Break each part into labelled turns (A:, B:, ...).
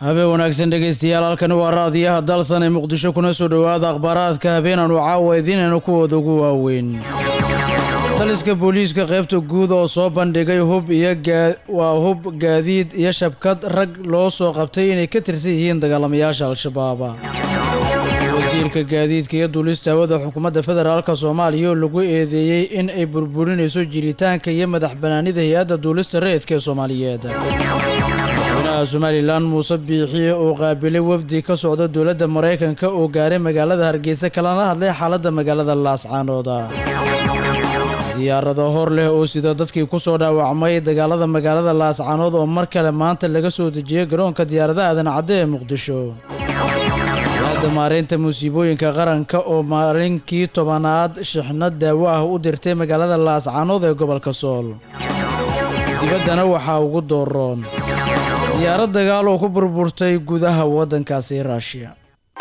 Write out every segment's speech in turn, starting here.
A: habeen wanaagsan dhegaystayaal halkani waa raadiyaha dalsan ee muqdisho kuna soo dhowaada akhbaaraadka habeenaanu caawa idiinaynu kuwooda ugu waaweyn taliska booliiska qaybta guud oo soo bandhigay hub iyo waa hub gaadiid iyo shabkad rag loo soo qabtay inay ka tirsan yihiin dagaalamayaasha al-shabaab wasiirka gaadiidka iyo duulista hawada xukuumadda federaalk soomaaliya oo lagu eedeeyey in ay burburinayso jiritaanka iyo madax banaanida hay-adda duulista rayidka ee soomaaliyeed madaxweynaha somalilan muuse biixiye oo qaabilay wafdi ka socda dowladda maraykanka oo gaaray magaalada hargeysa kalana hadlay xaaladda magaalada laascaanooda diyaarado hor leh oo sida dadkii ku soo dhaawacmay dagaalada magaalada laascaanood oo mar kale maanta laga soo dejiyey garoonka diyaaradaha aadan cadde ee muqdisho hay-adda maareynta musiibooyinka qaranka oo maalinkii tobanaad shixnad daawo ah u dirtay magaalada laascaanood ee gobolka sool dibaddana waxaa ugu dooroon diyaarad dagaal oo ku burburtay gudaha waddankaasi ruushiya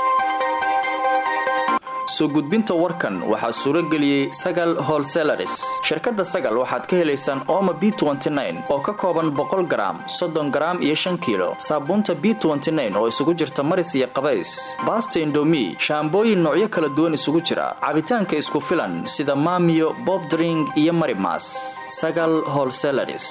B: soo gudbinta warkan waxaa suuro geliyey sagal holselaris shirkadda sagal waxaad ka helaysaan ooma b oo ka kooban boqol garaam soddon garaam iyo shan kiilo saabuunta b oo isugu jirta maris iyo qabays baasta indomi shaambooyin noocyo kala duwan isugu jira cabitaanka isku filan sida maamiyo bobdring iyo marimas sagal holselaris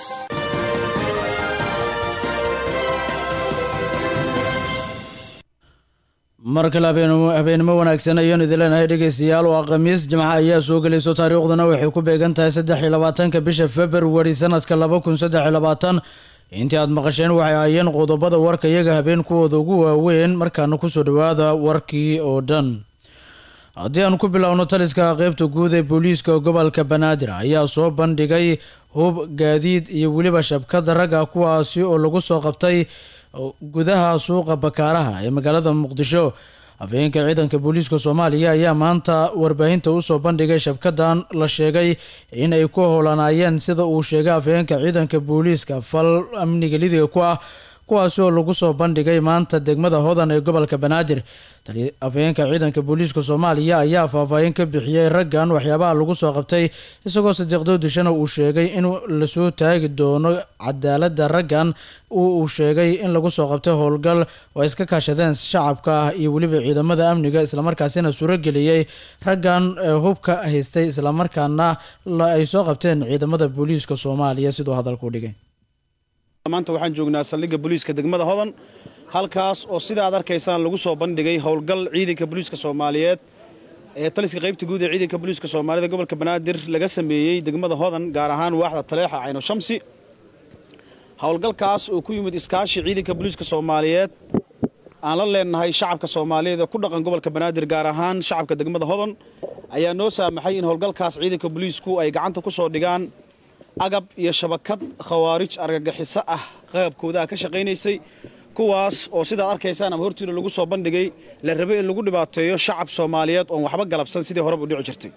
A: mar kale habeenimo wanaagsan ayaanu idin leenahay dhegaystayaal oo khamiis jimca ayaa soo gelayso taariikhduna waxay ku beegan tahay saddex iyo labaatanka bisha februari sanadka laba kun saddex iyo labaatan intii aad maqasheen waxay ahaayeen qodobada warka iyaga habeen kuwooda ugu waaweyn markaana kusoo dhowaada warkii oo dhan haddii aan ku bilowno taliska qeybta guud ee booliiska gobolka banaadir ayaa soo bandhigay hub gaadiid iyo weliba shabkada ragga kuwaasi oo lagu soo qabtay gudaha suuqa bakaaraha ee magaalada muqdisho afhayeenka ciidanka booliiska soomaaliya ayaa maanta warbaahinta usoo bandhigay shabkadan la sheegay in ay ku howlanaayeen sida uu sheegay afhayeenka ciidanka booliiska fal amniga lidiga ku ah kuwaasi oo lagu soo bandhigay maanta degmada hodan ee gobolka banaadir afhayeenka ciidanka booliiska soomaaliya ayaa faahfaahin ka bixiyey raggan waxyaabaha lagu soo qabtay isagoo sadiiqdoo dishana uu sheegay in lasoo taagi doono cadaaladda raggan uu sheegay in lagu soo qabtay howlgal oo ay iska kaashadeen shacabka ah iyo weliba ciidamada amniga islamarkaasina suurageliyey raggan hubka haystay islamarkaana ay soo qabteen ciidamada booliiska soomaaliya siduu hadalku dhigay
C: maanta waxaan joognaa saldhigga booliiska degmada hodan halkaas oo sida aad arkaysaan lagu soo bandhigay howlgal ciidanka booliiska soomaaliyeed ee taliska qaybta guud ee ciidanka booliiska soomaalida gobolka banaadir laga sameeyey degmada hodan gaar ahaan waaxda taleexa cayno shamsi howlgalkaas oo ku yimid iskaashi ciidanka booliiska soomaaliyeed aan la leenahay shacabka soomaaliyeed ee ku dhaqan gobolka banaadir gaar ahaan shacabka degmada hodan ayaa noo saamaxay in howlgalkaas ciidanka booliisku ay gacanta ku soo dhigaan agab iyo shabakad khawaarij argagixiso ah qaabkoodaha ka shaqaynaysay kuwaas oo sidaad arkaysaan ama hortiina lagu soo bandhigay la rabay in lagu dhibaateeyo shacab soomaaliyeed oon waxba galabsan sidii horeba u dhici jirtay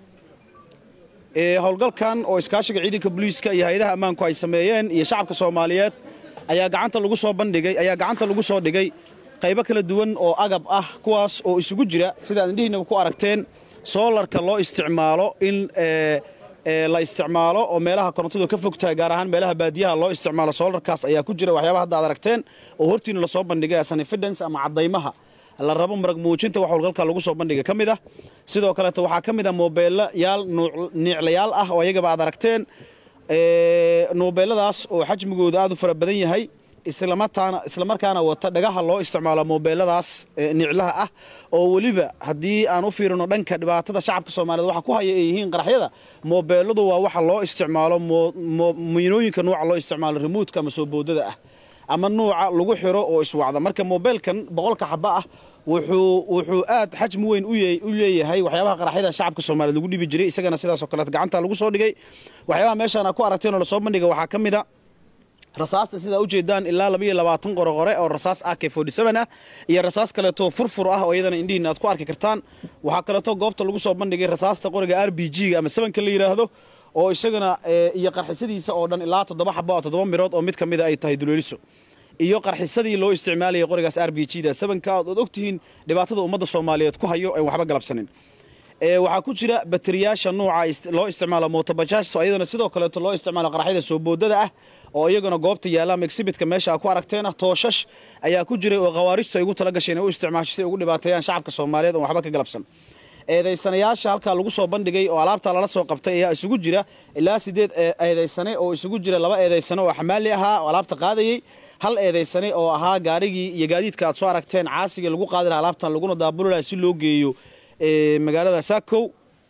C: howlgalkan oo iskaashiga ciidanka booliiska iyo hay-adaha ammaanku ay sameeyeen iyo shacabka soomaaliyeed ayaa gacanta lagu soo bandhigay ayaa gacanta lagu soo dhigay qaybo kala duwan oo agab ah kuwaas oo isugu jira sidaad indhihiinaba ku aragteen soolarka loo isticmaalo in la isticmaalo oo meelaha korontadu ka fogtahay gaar ahaan meelaha baadiyaha loo isticmaalo soolarkaas ayaa ku jira waxyaabaha hadda ad aragteen oo hortiina lasoo bandhigay as evidence ama caddaymaha la rabo marag muujinta wax howlgalka lagu soo bandhigay ka mid ah sidoo kaleeto waxaa ka mid ah moobeelayaal niiclayaal ah oo ayagaba aad aragteen moobeeladaas oo xajmigooda aad u fara badan yahay islamarkaana wata dhagaha loo isticmaalo moobeeladaas niclaha ah oo weliba haddii aan u fiirino dhanka dhibaatada shacabka soomaaliyed waxa ku haya ay yihiin qaraxyada moobeeladu waa waxa loo isticmaalo miinooyinka nuuca loo isticmaalo remuudka ama soo boodada ah ama nuuca lagu xiro oo iswacda marka moobeelkan boqolka xaba ah wuxuu aad xajmi weyn u leeyahay waxyaabaha qaraxyada shacabka soomaaliyed lagu dhibi jiray isagana sidaasoo kaleet gacanta lagu soo dhigay waxyaabaha meeshaan ku aragteen oo lasoo bandhiga waxaa ka mid a rasaasta sidaa ujeedaan ilaa labaiyo labaatan qoraqore oo rasaas ak ah iyo rasaas kaleeto furfur ah oo iyadana indhihiin aad ku arki kartaan waxaa kaleeto goobta lagu soo bandhigay rasaasta qoriga r b g ama sabanka la yidhaahdo oo isagana iyo qarxisadiisa oo dhan ilaa toddoba xaba oo toddoba mirood oo mid ka mida ay tahay duleeliso iyo qarxisadii loo isticmaalayay qorigaas r b g da sabanka ood ogtihiin dhibaatada ummadda soomaaliyeed ku hayo aan waxba galabsanin waxaa ku jira bateriyaasha nuuca loo isticmaalo mootobajaaj iyadana sidoo kaleeto loo isticmaalo qaraxyada soo boodada ah oo iyaguna goobta yaalla ama exhibitka meesha ku aragteena tooshash ayaa ku jiray oo khawaarijtu ay ugu tala gasheen inay u isticmaasho si ay ugu dhibaateeyaan shacabka soomaaliyeed oon waxba ka galabsan eedaysanayaasha halkaa lagu soo bandhigay oo alaabta lala soo qabtay ayaa isugu jira ilaa sideed eedaysane oo isugu jira laba eedaysane oo xamaali ahaa oo alaabta qaadayey hal eedaysane oo ahaa gaarigii iyo gaadiidka aad soo aragteen caasigii lagu qaadi laha alaabtan laguna daabuli laha si loo geeyo magaalada saakow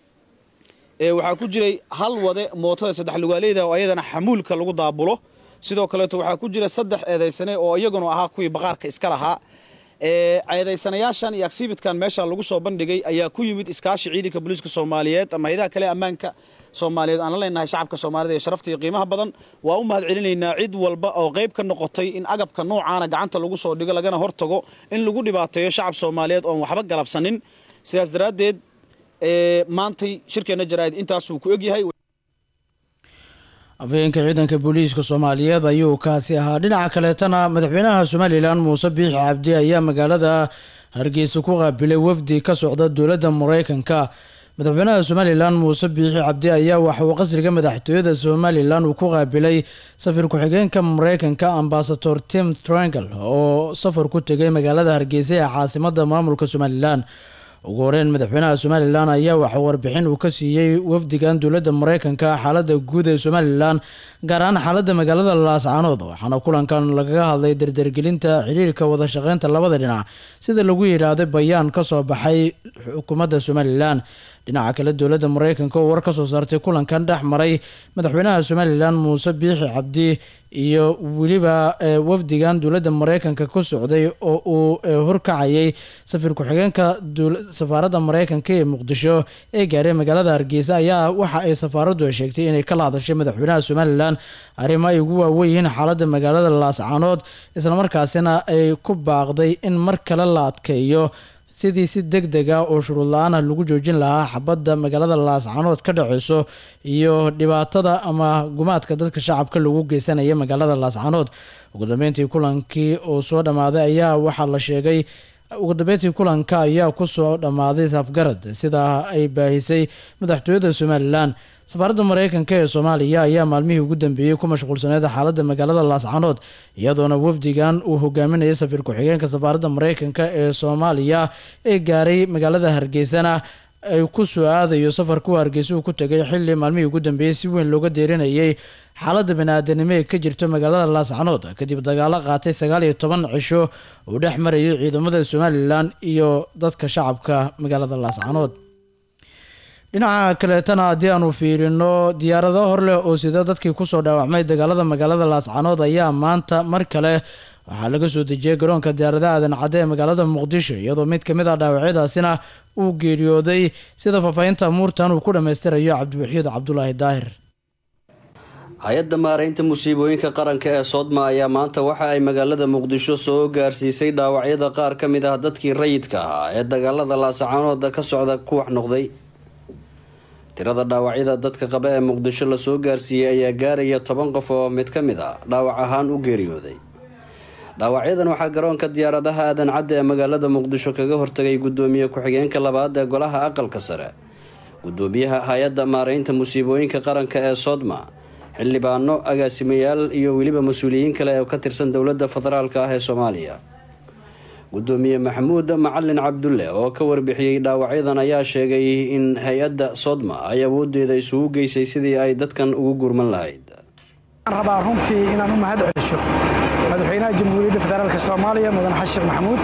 C: waxaa ku jiray hal wade mootada saddex lugaaleyda oo ayadana xamuulka lagu daabulo sidoo kaleeto waxaa ku jira saddex eedaysane oo iyaguna ahaa kuwii baqaarka iska lahaa eedaysanayaashan iyo agsibitkan meesha lagu soo bandhigay ayaa ku yimid iskaashi ciidanka booliiska soomaaliyeed ama hayadaha kale ammaanka soomaaliyeed aan la leenahay shacabka soomaalida ee sharafta iyo qiimaha badan waa u mahad celinaynaa cid walba oo qayb ka noqotay in agabka noocaana gacanta lagu soo dhigo lagana hortago in lagu dhibaateeyo shacab soomaaliyeed oon waxba galabsanin sidaas daraaddeed maantay shirkeenna jaraa'id intaasuu ku egyahay
A: afhayeenka ciidanka booliiska soomaaliyeed ayuu kaasi ahaa dhinaca kaleetana madaxweynaha somalilan muuse biixi cabdi ayaa magaalada hargeysa ku qaabilay wafdi ka socda dowladda mareykanka madaxweynaha somalilan muuse biixi cabdi ayaa waxa uu qasriga madaxtooyada somalilan uu ku qaabilay safir ku-xigeenka mareykanka ambasador tim triangle oo safar ku tegay magaalada hargeysa ee caasimada maamulka somalilan ugu horeyn madaxweynaha somalilan ayaa waxaa warbixin uu ka siiyey wafdigan dowladda mareykanka xaalada guud ee somalilan gaar ahaan xaalada magaalada laascaanood waxaana kulankan lagaga hadlay dardargelinta xiriirka wada shaqeynta labada dhinac sida lagu yidhaahday bayaan kasoo baxay xukuumadda somalilan dhinaca kale dowladda mareykanka oo war ka soo saartay kulankan dhex maray madaxweynaha somalilan muuse biixi cabdi iyo weliba wafdigan dowladda mareykanka ku socday oo uu horkacayay safir ku-xigeenka safaaradda mareykanka ee muqdisho ee gaaray magaalada hargeysa ayaa waxa ay safaaraddu sheegtay inay kala hadashay madaxweynaha somalilan arrimo ay ugu waaweyihiin xaaladda magaalada laascaanood islamarkaasina ay ku baaqday in mar kale la adkeeyo sidii si deg deg ah oo shuruud la-aan ah lagu joojin lahaa xabadda magaalada laascaanood ka dhaceyso iyo dhibaatada ama gumaadka dadka shacabka lagu geysanaya magaalada laascaanood ugu dambeyntii kulankii oo soo dhammaaday ayaa waxaa la sheegay ugu dambeyntii kulanka ayaa kusoo dhammaaday safgarad sidaa ay baahisay madaxtooyada somalilan safaaradda mareykanka ee soomaaliya ayaa maalmihii ugu dambeeyey ku mashquulsaneed xaaladda magaalada laascaanood iyadoona wafdigan uu hogaaminayay safir ku-xigeenka safaaradda mareykanka ee soomaaliya ee gaaray magaalada hargeysana ay ku soo aadayo safarkuu hargeysa uu ku tegay xilli maalmihii ugu dambeeyey si weyn looga deerinayay xaaladda bani-aadanimo ee ka jirto magaalada laascaanood kadib dagaalo qaatay sagaal iyo toban cisho uu dhex marayay ciidamada somalilan iyo dadka shacabka magaalada laascaanood dhinaca kaleetana haddii aanu fiirino diyaarado hor leh oo sida dadkii kusoo dhaawacmay dagaalada magaalada laascaanood ayaa maanta mar kale waxaa laga soo dejiyay garoonka diyaaradaha aadan cadde ee magaalada muqdisho iyadoo mid kamid ah dhaawacyadaasina uu geeriyooday sida faahfaahinta amuurtan uu ku dhammaystirayo cabdiwaxiid cabdulaahi daahir
D: hay-adda maaraynta musiibooyinka qaranka ee soodma ayaa maanta waxa ay magaalada muqdisho soo gaarsiisay dhaawacyada qaar ka mid ah dadkii rayidka ahaa ee dagaalada laascaanood ka socda ku wax noqday tirada dhaawacyada dadka qaba ee muqdisho lasoo gaarsiiyey ayaa gaaraya toban qof oo mid ka mid a dhaawac ahaan u geeriyooday dhaawacyadan waxaa garoonka diyaaradaha aadan cadde ee magaalada muqdisho kaga hortagay guddoomiye ku-xigeenka labaad ee golaha aqalka sare guddoomiyaha hay-adda maaraynta musiibooyinka qaranka ee soodma xildhibaano agaasimayaal iyo weliba mas-uuliyiin kale oo ka tirsan dowladda federaalk ah ee soomaaliya gudoomiye maxamuud macalin cabdulle oo ka warbixiyey dhaawacyadan ayaa sheegay in hay-adda sodma ay awoodeeda isugu geysay sidii ay dadkan ugu gurman lahayd
E: waxaan rabaa runtii inaan u mahad celiso madaxweynaha jamhuuriyadda federaalk soomaaliya mudan xasan sheekh maxamuud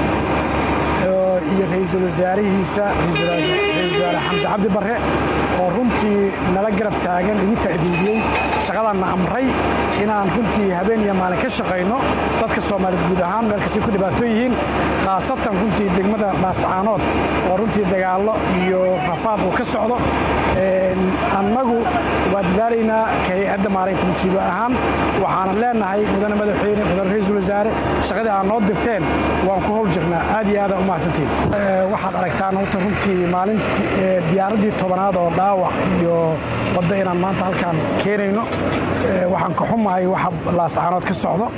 E: iyo ra-iisul wasaarihiisa ra-iisul wasaare xamse cabdi barre oo runtii nala garab taagan igu ta'diidiyey shaqadanna amray inaan runtii habeen iyo maalin ka shaqayno dadka soomaaliyeed guud ahaan meel kastay ku dhibaato yihiin khaasatan runtii degmada laascaanood oo runtii dagaallo iyo rafaad uu ka socdo annagu waa dadaalaynaa ka hay-adda maaraynta musiibo ahaan waxaana leenahay mudane madaxweyne mudane ra-iisul wasaare shaqadii aad noo dirteen waan ku howl jirnaa aad iyo aadaan u mahadsantiin waxaad aragtaan horta runtii maalintii diyaaraddii tobanaad oo dhaawac iyo wadda inaan maanta halkaan keenayno waxaan ka xumahay waxa laascaanood ka socdo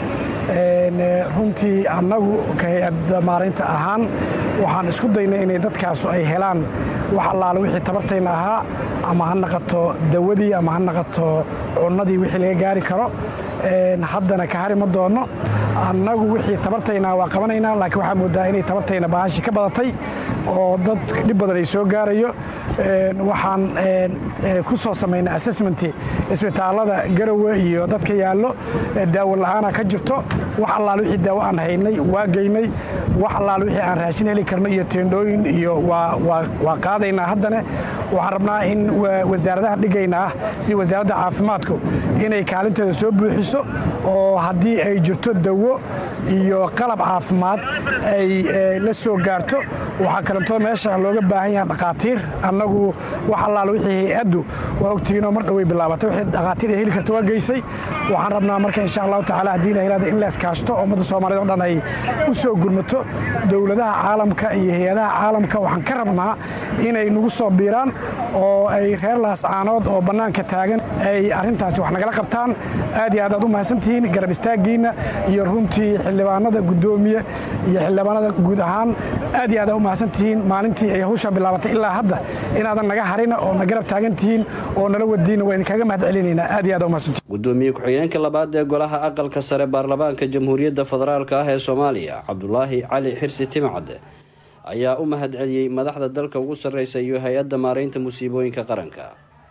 E: runtii annagu ka hay-adda maaraynta ahaan waxaan isku daynay inay dadkaasu ay helaan wax allaale wixii tabartayna ahaa ama ha naqato dawadii ama ha naqato cunnadii wixii laga gaari karo haddana ka hari ma doono annagu wixii tabartaynaa waa qabanaynaa laakiin waxaa moodaa inay tabartayna bahashi ka badatay oo dad dhib badan ay soo gaarayo waxaan ku soo samaynay assessmenti isbitaallada garowe iyo dadka yaallo daawo la'aana ka jirto wax allaale wixii daawo aan haynay waa geynay wax allaale wixii aan raashin heli karno iyo teendhooyin iyo waa qaadaynaa haddana waxaan rabnaa in wasaaradaha dhigayna ah si wasaaradda caafimaadku inay kaalinteeda soo buuxiso oo haddii ay jirto dawo iyo qalab caafimaad ay la soo gaarto waxaa kalentoo meesha looga baahan yaha dhakhaatiir annagu wax allaale wixii hay-addu waa ogtihiinoo mar dhoway bilaabatay wixii dhakhaatiir ay heli karta waa geysay waxaan rabnaa marka insha allahu tacala haddii la yirahda in la iskaashto ummadda soomaaliyed oo dhan ay u soo gurmato dowladaha caalamka iyo hay-adaha caalamka waxaan ka rabnaa inay nagu soo biiraan oo ay reer laascaanood oo bannaanka taagan ay arrintaasi wax nagala qabtaan aad iyo aad aad u mahadsantihiin garab istaaggiinna iyo runtii xildhibaanada guddoomiye iyo xildhibaanada guud ahaan aad iyo aad aad u mahadsantihiin maalintii ay hawshan bilaabatay ilaa hadda inaadan naga harina oo na garab taagan tihiin oo nala wadiina waa idinkaga mahad celinaynaa aad iyo aad u mahadsantihiin
D: gudoomiye ku-xigeenka labaad ee golaha aqalka sare baarlamaanka jamhuuriyadda federaalk ah ee soomaaliya cabdulaahi cali xirsi timcadde ayaa u mahad celiyey madaxda dalka ugu sarreysa iyo hay-adda maaraynta musiibooyinka qaranka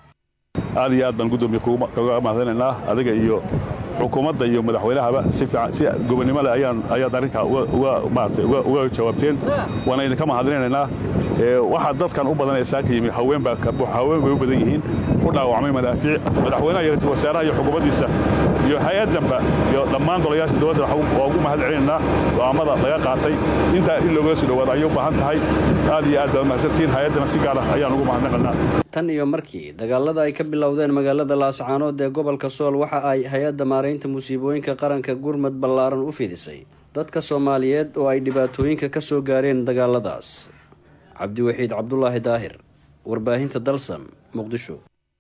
F: aad iyo aad baan gudoomiye kaga mahadinaynaa adiga iyo xukuumadda iyo madaxweynahaba si fiican si gobonnimo leh ayaan ayaad arrinkaa uga maaragtay uga jawaabteen waana idinka mahadinaynaa waxaa dadkan u badan ee saaka yimi haween baa haween bay u badan yihiin ku dhaawacmay madaafiic madaxweynaha iyo ra-iisul wasaaraha iyo xukuumaddiisa iyo hay-addanba iyo dhammaan golayaasha dowladda waa ugu mahad celinaynaa go'aamada laga qaatay intaa in loogala soo dhawaado ayay u baahan tahay aad iyo aad baad mahadsantihiin hay-addana si gaar ah ayaan ugu mahadnaqanaa
D: tan iyo markii dagaalada ay ka bilowdeen magaalada laascaanood ee gobolka sool waxa ay hay-adda maaraynta musiibooyinka qaranka gurmad ballaaran u fidisay dadka soomaaliyeed oo ay dhibaatooyinka ka soo gaareen dagaaladaas cabdiwaxiid cabdulaahi daahir warbaahinta dalsam muqdisho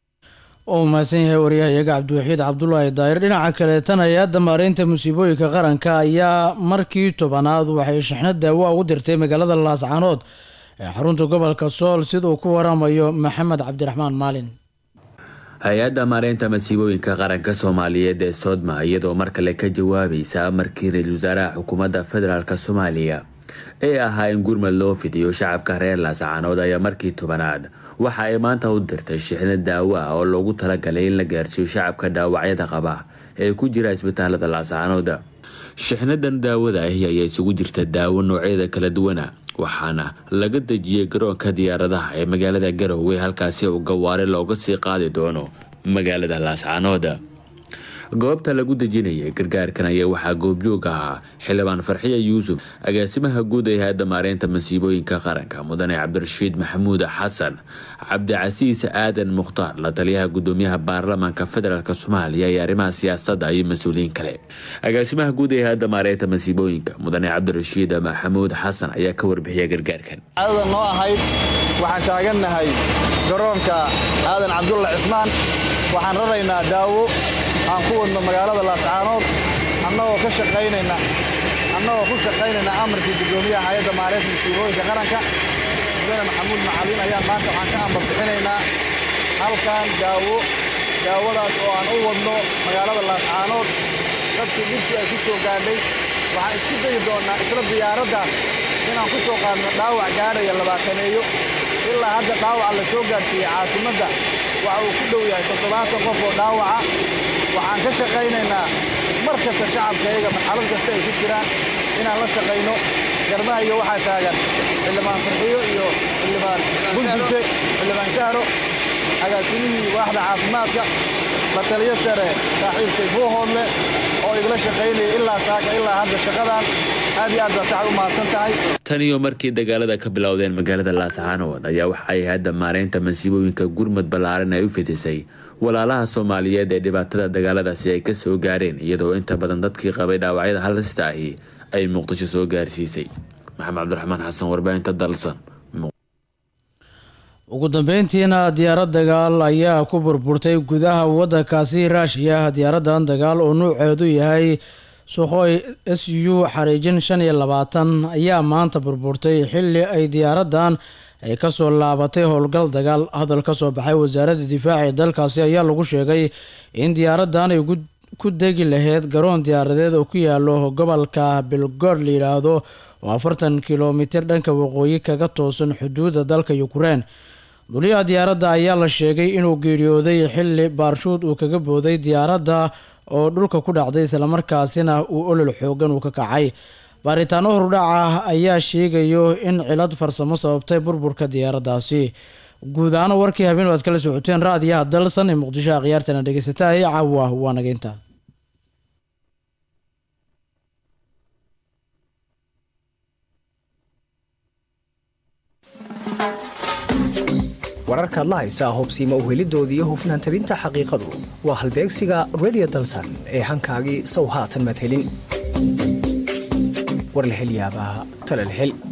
A: oo mahadsan yahay waryahayaga cabdiwaxiid cabdulaahi daahir dhinaca kaleetan hay-adda maaraynta musiibooyinka qaranka ayaa markii tobanaad waxay shixnad daawo ugu dirtay magaalada laascaanood ee xarunta gobolka sool siduu ku waramayo maxamed cabdiraxmaan maalin
G: hay-adda maareynta masiibooyinka qaranka soomaaliyeed ee soodma iyadoo mar kale ka jawaabaysa markii ra-iisul wasaaraha xukuumadda federaalk soomaaliya ee ahaa in gurmad loo fidiyo shacabka reer laascaanood ayaa markii tobanaad waxa ay maanta u dirtay shixnad daawo ah oo loogu talagalay in la gaarsiiyo shacabka dhaawacyada qaba ee ku jira isbitaalada laascaanood shixnadan daawada ahi ayaa isugu jirta daawo noocyada kala duwana waxaana laga dejiyey garoonka diyaaradaha ee magaalada garowe halkaasi oo gawaare looga sii qaadi doono magaalada laascaanood goobta lagu dejinayay gargaarkan ayaa waxaa goobjoog ahaa xildhibaan farxiya yuusuf agaasimaha guud ee hay-adda maareynta masiibooyinka qaranka mudane cabdirashiid maxamuud xasan cabdicasiis aadan mukhtaar la taliyaha gudoomiyaha baarlamaanka federaalk soomaaliya iyo arrimaha siyaasadda iyo mas-uuliyiin kale agaasimaha guud ee hay-adda maareynta masiibooyinka mudane cabdirashiid maxamuud xasan ayaa ka warbixiyay gargaarkan
H: caadada noo ahayd waxaan taagannahay garoonka aadan cabdulla cismaan waxaan raraynaa daawo aan ku wadno magaalada laascaanood annagoo ka shaqaynayna annagoo ku shaqaynayna amarkii guddoomiyaha hay-adda maareynta masiibooyinka qaranka mudane maxamuud macalin ayaan maanta waxaan ka ambar bixinaynaa halkan daawo daawadaas oo aan u wadno magaalada laascaanood dadkii dhibkii ay ku soo gaadhay waxaan isku dayi doonnaa isla diyaaraddan inaan ku soo qaadno dhaawac gaadhaya labaataneeyo ilaa hadda dhaawaca la soo gaadhsiiyey caasimadda waxa uu ku dhow yahay toddobaatan qof oo dhaawaca waxaan ka shaqaynaynaa mar kasta shacabkayaga marxalad kasta ay ku jiraan inaan la shaqayno garbaha iyo waxaa taagan xildhibaan farxiyo iyo xildhibaan buntuse xildhibaan sahro agaasimihii waaxda caafimaadka la taliyo sare saaxiibkay buuhoodle oo igla shaqaynaya ilaa saaka ilaa hadda shaqadan aad iyo aad baa sacad u mahadsan tahay
G: tan iyo markii dagaalada ka bilowdeen magaalada laascaanood ayaa waxa ay hadda maareynta masiibooyinka gurmad ballaaran ay u fidisay walaalaha soomaaliyeed ee dhibaatada dagaaladaasi ay ka soo gaareen iyadoo inta badan dadkii qabay dhaawacyada halista ahi ay muqdisho soo gaarsiisay maxamed cabdiraxmaan xasan warbaahinta dalsan
A: ugu dambeyntiina diyaarad dagaal ayaa ku burburtay gudaha waddankaasi raashiya diyaaradan dagaal oo nuuceedu yahay suuqooy s u xariijin shan iyo labaatan ayaa maanta burburtay xilli ay diyaaradan ay kasoo laabatay howlgal dagaal hadal ka soo baxay wasaaradda difaaca ee dalkaasi ayaa lagu sheegay in diyaaradan ay ku degi lahayd garoon diyaaradeed oo ku yaalo gobolka bilgood la yidhaahdo oo afartan kilomitir dhanka waqooyi kaga toosan xuduudda dalka yukrain duliyaha diyaaradda ayaa la sheegay inuu geeriyooday xilli baarshuud uu kaga booday diyaaradda oo dhulka ku dhacday islamarkaasina uu olol xoogan uu ka kacay baaritaano horudhaca ayaa sheegayo in cilad farsamo sababtay burburka diyaaraddaasi guud ahaan warkii habeen aad kala socoteen raadiyaha dalsan ee muqdisho akhyaartana dhegeysatahay caawa waa nageynta
I: wararka adla haysaa hubsiima uhelidoodii iyo hufnaan tabinta xaqiiqadu waa halbeegsiga redio dalsan ee hankaagii sow haatan madhelin warlahelyaabaa talalhel